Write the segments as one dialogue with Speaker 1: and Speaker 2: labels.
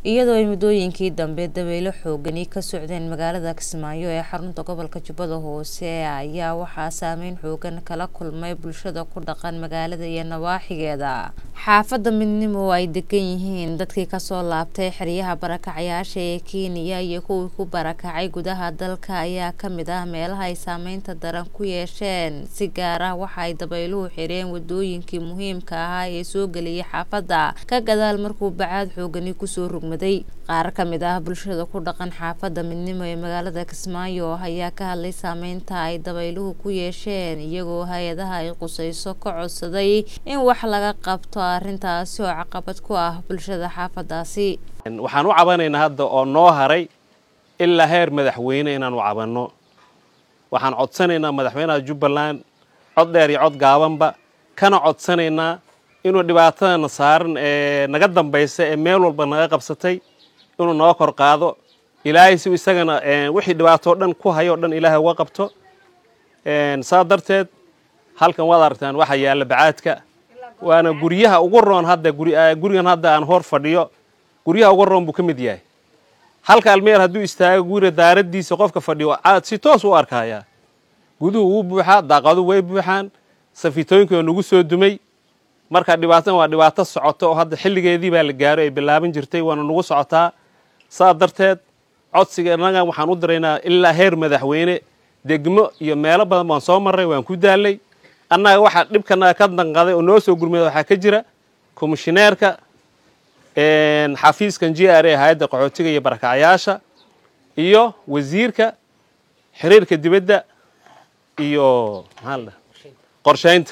Speaker 1: iyadoo ay muddooyinkii dambe dabaylo xoogani ka socdeen magaalada kismaayo ee xarunta gobolka jubbada hoose ayaa waxaa saameyn xoogan kala kulmay bulshada ku dhaqan magaalada iyo nawaaxigeeda xaafadda midnimo oo ay degan yihiin dadkii kasoo laabtay xeryaha barakacayaasha ee kenya iyo kuwii ku barakacay gudaha dalka ayaa kamid ah meelaha ay saameynta daran ku yeesheen si gaar ah waxa ay dabayluhu xireen wadooyinkii muhiimka ahaa ee soo geliyay xaafadda ka gadaal markuu bacaad xoogani kusoo rugmaday qaar kamid ah bulshada ku dhaqan xaafadda midnimo ee magaalada kismaayo ayaa ka hadlay saameynta ay dabayluhu ku yeesheen iyagoo hay-adaha ay qusayso ka codsaday in wax laga qabto arrintaasi oo caqabad ku ah bulshada xaafadaasi
Speaker 2: waxaan u cabanaynaa hadda oo noo haray ilaa heer madaxweyne inaan u cabanno waxaan codsanaynaa madaxweynaha jubbaland cod dheer iyo cod gaabanba kana codsanaynaa inuu dhibaatadana saaran ee naga dambaysa ee meel walba naga qabsatay inuu noo kor qaado ilaahay si isagana wixii dhibaatoo dhan ku hayoo dhan ilaahay uga qabto saa darteed halkan waad aragtaan waxaa yaalla bacaadka waana guryaha ugu roon hadda gurigan hadda aan hor fadhiyo guryaha ugu roon buu ka mid yahay halka almeer hadduu istaago guriga daaraddiisa qofka fadhiyo caad si toos u arkayaa guduhu wuu buuxaa daaqadu way buuxaan safitooyinkii oo nagu soo dumay marka dhibaatadan waa dhibaato socoto oo hadda xilligeedii baa la gaaro ay bilaaban jirtay waana nagu socotaa saa darteed codsiga innaga waxaan u diraynaa ilaa heer madaxweyne degmo iyo meelo badan baan soo marray waan ku daalay annaga waxaa dhibkanaga ka danqaday oo noo soo gurmada waxaa ka jira komishineerka xafiiskan j r a hay-adda qaxootiga iyo barakacyaasha iyo wasiirka xiriirka dibadda iyo maxaa la dhaha qorshaynta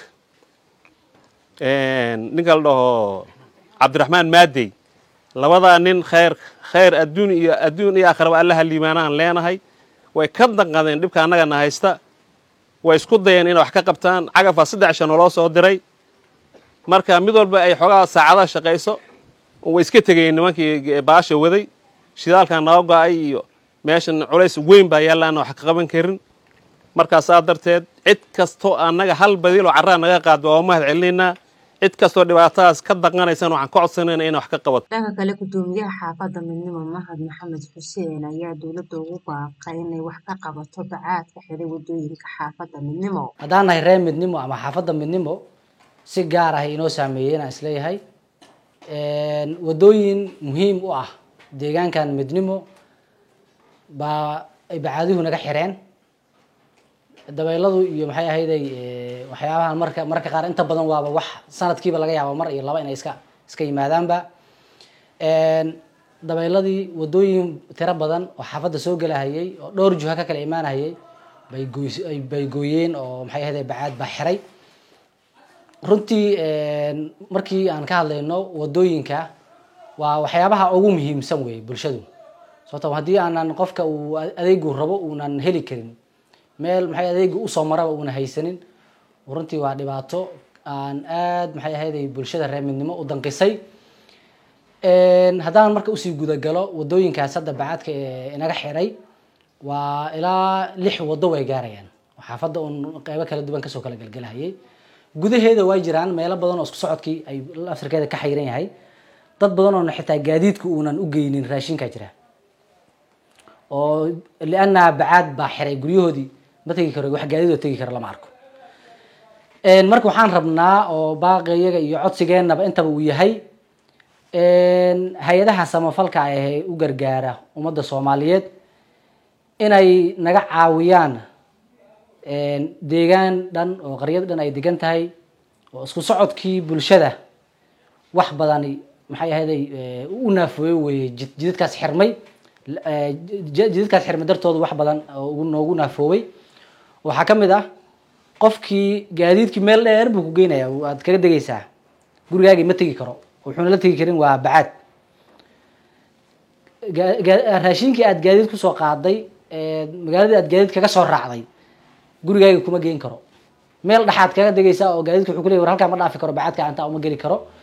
Speaker 2: ninka la dhaho cabdiraxmaan maadey labadaa nin khayr khayr adduun iyo adduun iyo akhraba allaha liimaanahan leenahay way ka danqadeen dhibka annagana haysta way isku dayeen inay wax ka qabtaan cagafaa saddex shan oloo soo diray marka mid walba ay xoogaa saacadaha shaqayso way iska tegayeen nimankii baasha waday shidaalkan naga go-ay iyo meeshan culays weyn baa yaallaana wax ka qaban karin markaa saa darteed cid kastoo annaga hal badiiloo carraa naga qaad waa mahad celinaynaa cid kastoo dhibaatadaas ka daqanaysan waxaan ka codsanayna inay wax ka qabato
Speaker 1: dhanka kale gudoomiyaha xaafadda midnimo mahad maxamed xuseen ayaa dowladda ugu baaqay inay wax ka qabato bacaadka xiray wadooyinka xaafadda midnimo
Speaker 3: haddaan nahay reer midnimo ama xaafadda midnimo si gaar ah inoo saameeyey inaan isleeyahay wadooyin muhiim u ah deegaankan midnimo baa ay bacaaduhu naga xireen dabeyladu iyo maxay ahayday waxyaabahan marka mararka qaar inta badan waaba wax sanadkiiba laga yaaba mar iyo laba inay iska iska yimaadaanba dabeyladii wadooyin tiro badan oo xaafadda soo gelahayay oo dhowr juha ka kala imaanahayay bay gooy bay gooyeen oo maxay ahayday bacaad baa xiray runtii markii aan ka hadlayno wadooyinka waa waxyaabaha ugu muhiimsan wey bulshadu sababto haddii aanan qofka uu adeegu rabo uunan heli karin meel maxay adeega usoo maraba uuna haysanin runtii waa dhibaato aan aad maxay ahayday bulshada reer midnimo u danqisay haddaan marka usii gudagalo wadooyinkaas hadda bacaadka ee inaga xiray waa ilaa lix wado way gaarayaan xaafadda uun qeybo kala duwan kasoo kala gelgelahayay gudaheeda waa jiraan meelo badan oo isku socodkii ay afrikeeda ka xayiran yahay dad badan oona xitaa gaadiidka uunan u geynin raashinkaa jira oo lianna bacaad baa xiray guryahoodii ma tegi karo wax gaadiid oo tegi karo lama arko marka waxaan rabnaa oo baaqiyaga iyo codsigeennaba intaba uu yahay hay-adaha samafalka ee u gargaara ummadda soomaaliyeed inay naga caawiyaan deegaan dhan oo qaryad dhan ay degan tahay oo isku socodkii bulshada wax badani maxay ahayday u naafooye weeye jidadkaas xirmay jidadkaas xirmay dartooda wax badan oo noogu naafoobay waxaa ka mid ah qofkii gaadiidkii meel dheer buu ku geynaya waad kaga degaysaa gurigaagii ma tegi karo wuxuuna la tegi karin waa bacaad raashinkii aad gaadiid kusoo qaaday magaaladii aad gaadiid kaga soo raacday gurigaaga kuma geen karo meel dhexaad kaga degaysaa oo gaadiidka wuxuu ku leey war halkaa ma dhaafi karo bacaadka antaa uma geli karo